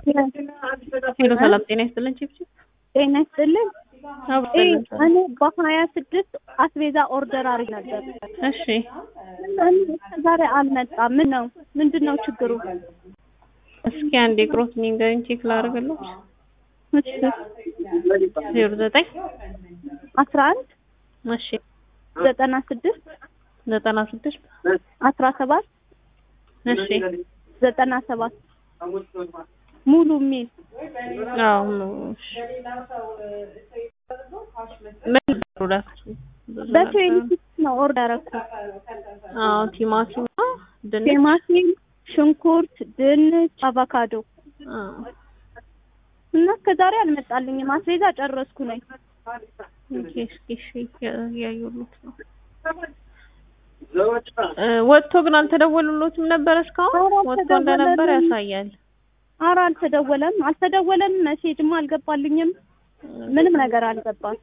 ሄሎ ሰላም ጤና ይስጥልን ቺፕቺፕ ጤና ይስጥልን። አብስልን እኔ በሀያ ስድስት አስቤዛ ኦርደር አድርግ ነበር። እሺ ዛሬ አልመጣም። ምን ነው ምንድን ነው ችግሩ? እስኪ አንዴ ቅሮት ንገሪኝ ቼክ ላደርግልሽ ዜሮ ዘጠኝ አስራ አንድ እሺ ዘጠና ስድስት ዘጠና ስድስት አስራ ሰባት እሺ ዘጠና ሰባት ሙሉ ሚል አዎ ነው እሺ ምን ፕሮዳክት በትዌንቲ ነው ኦርደር እኮ አዎ ቲማቲም ድንች ቲማቲም፣ ሽንኩርት፣ ድንች፣ አቮካዶ አዎ እና እስከዛሬ አልመጣልኝም። አስቤዛ ጨረስኩ ነኝ። ኦኬ እስኪ እሺ እያየሁት ነው እ ወጥቶ ግን አልተደወሉሎትም ነበር እስካሁን ኧረ ወጥቶ እንደነበር አልተደወለልንም። ያሳያል ኧረ አልተደወለም አልተደወለም። ሜሴጅም አልገባልኝም። ምንም ነገር አልገባም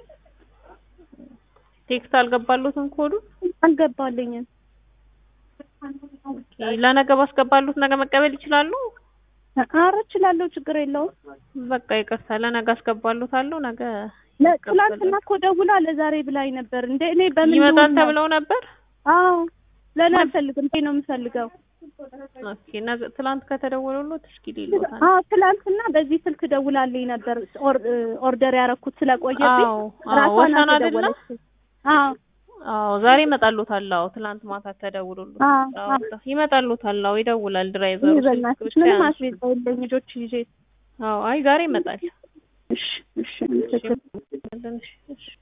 ቴክስት አልገባሉትም ኮዱ አልገባልኝም። ኦኬ ለነገ ባስገባሉት ነገ መቀበል ይችላሉ ኧረ እችላለሁ፣ ችግር የለውም። በቃ ይቅርታ ለነገ አስገባሉታለሁ ነገ ለ- ትናንትና እኮ ደውላ ለዛሬ ብላኝ ነበር። እንደ እኔ በምን ይመጣል ልውል ነው? ተብለው ነበር አዎ ለእኔ አልፈልግም፣ ይሄ ነው የምፈልገው። ኦኬ ነገ ትላንት ከተደወሉሎት እስኪ ሊሎታል አዎ ትናንትና በዚህ ስልክ ደውላልኝ ነበር። ኦር- ኦርደር ያደረኩት ስለቆየብኝ አዎ አዎ ራሷን ወሰን አይደለ አልተደወለችም። አዎ አዎ ዛሬ ይመጣሉታል አዎ ትላንት ማታ ተደውሎሎት አዎ አዎ ይመጣሉታል አዎ ይደውላል ድራይቨሩ ይህ በእናትሽ ብቻ ምንም ያንሱ። አስቤዛ የለኝ ልጆች ይዤ አዎ አይ ዛሬ ይመጣል እሺ እሺ አመሰግናለሁ። እሺ እሺ